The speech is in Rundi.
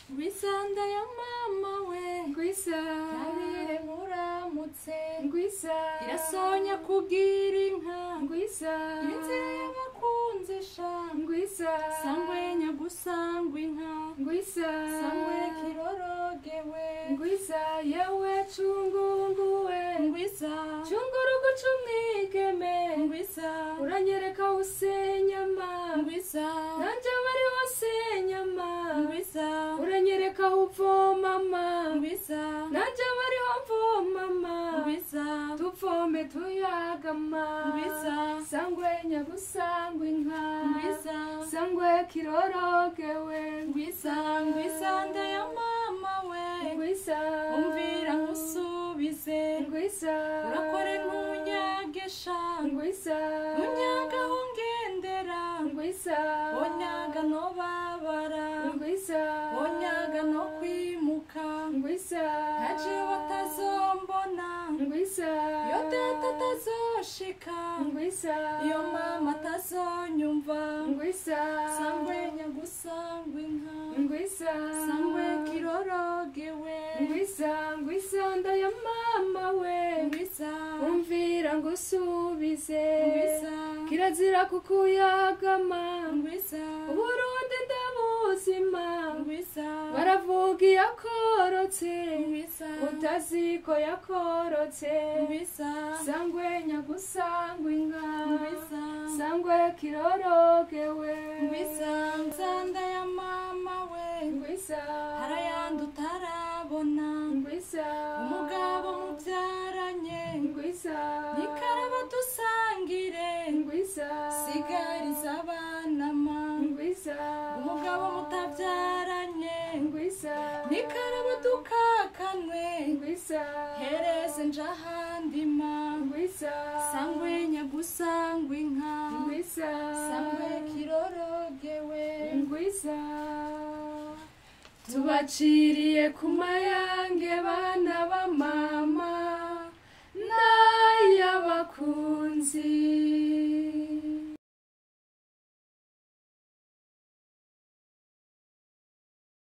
ngwisanda ya mama we ngwisa ntabire muramutse ngwisa irasonya kugira inka ngwisa inzira y'abakunzi sha ngwisa sangwe nyagusangwa inka ngwisa sangwe kirorogewe ngwisa yewe cungunguwe ngwisa cungurugu c'umwigeme ngwisa uranyereka usenyama ngwisa nanje bari wasenyama ngwisa uranyereka uvomama ngwisa nanje bariho mvomama ngwisa tuvome tuyagama Ngwisa. sangwe nyagusangwa inka ngwisa sangwe kirorogewe ngwisa ngwisa nda ya mama we ngwisa umvira nkusubize ngwisa urakore ntunyagesha ngwisa unyaga aho ngendera ngwisa onyaga no babara ngwisa onyaga no kwimuka ngwisa ntaje batazombona ngwisa iyo data atazoshika ngwisa iyo mama atazonyumva ngwisa sangwe nyagusangwa inka ngwisa sangwe kirorogewe ngwisa ngwisa nda ya mama we ngwisa umvira ngo usubize ngwisa kirazira kukuyagama ngwisa uburundi ndabuzima ngwisa baravuga iyo akorotse ngwisa utazi ko yakorotse ngwisa sangwe nyagusangwa inka ngwisa sangwe kirorogewe ngwisa nsanda ya mama we ngwisa harayandi utarabona ngwisa umugabo mubyaranye ngwisa nikaraba dusangire ngwisa sigariza abana ma ngwisa umugabo mutabyaranye ngwisa nikaraba dukakanwe ngwisa hereze nje ahandi ma ngwisa sangwe nyagusangwa inka ngwisa sangwe kirorogewe ngwisa tubaciriye ku mayange bana ba mama n'ay'abakunzi